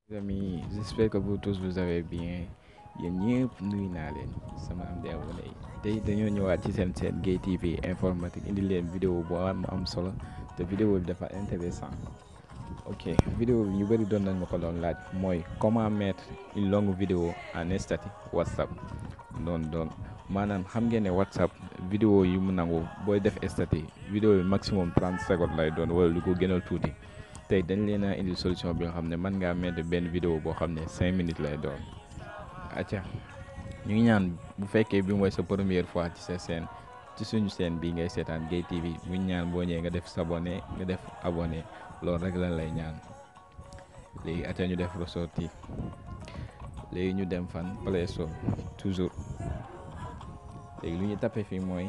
Les amis, j'espère que vous tous vous avez bien yéen ñëpp nuyu naa leen sama am di abonné yi tey dañoo ñëwaat ci seen seen Gaye TV informatique indi leen vidéo bu am am solo te vidéo bi dafa intéressant ok vidéo bi ñu bëri doon nañ ma ko doon laaj mooy comment mettre une longue vidéo en statut WhatsApp noonu donc maanaam xam ngeen ne WhatsApp vidéo yi mu nangu booy def statut vidéo bi maximum 30 secondes lay doon wala lu ko gënal tuuti tey dañ leen a indi solution bi nga xam ne mën ngaa mettre benn vidéo boo xam ne 5 minutes lay doon acca ñu ngi ñaan bu fekkee bi mooy sa première fois ci sa chaîne ci suñu chaîne bi ngay seetaan Gaye TV bu ñu ñaan boo ñëwee nga def s'abonner nga def abonné loolu rek lan lay ñaan léegi acca ñu def ressorti léegi ñu dem fan Play Store toujours léegi lu ñu tapé fii mooy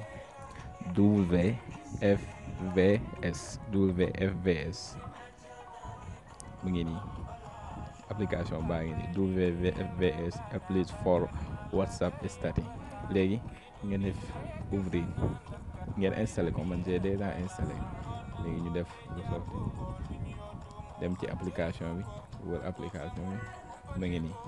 WFVS WFVS mu ngi nii application baa ngi nii WFVS applis for WhatsApp statut léegi ngeen def ouvrir ngeen installé ko man j'ai déjà installé léegi ñu def ressorti dem ci application bi wër application bi mu ngi nii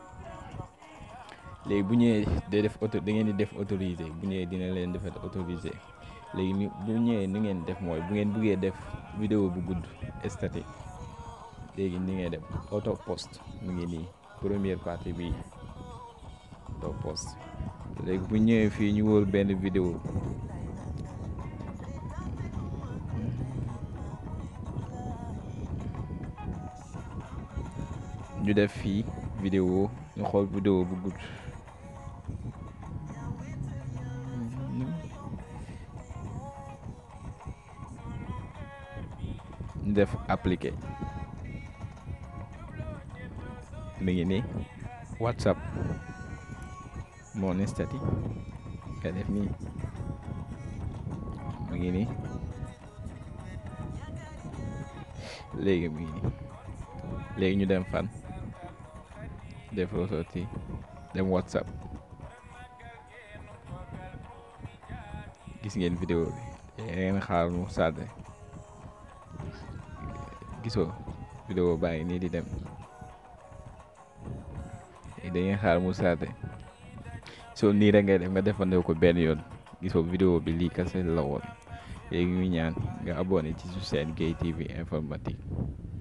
léegi bu ñëwee day def auto da ngeen di def autorisé bu ñëwee dina leen defal autorisé léegi ni bu ñëwee ni ngeen def mooy bu ngeen buggee def vidéo bu gudd statut léegi ni ngay def auto post mu ngi nii première partie bi auto post léegi bu ñëwee fii ñu wër benn vidéo ñu def fii vidéo ñu xool vidéo bu gudd ñu def appliqué mi ngi nii WhatsApp mon statut nga def nii mi ngi nii léegi mi ngi nii léegi ñu dem fan def ressorti dem WhatsApp gis ngeen vidéo bi ngeen xaar mu sàdde gisoo vidéo baa ngi nii di dem dangeen xaar mu saate soo nii rek ngay def nga defandoo ko benn yoon gisoo vidéo bi lii kase la woon léegi ñu ñaan nga abonné ci su seen Gaye TV informatique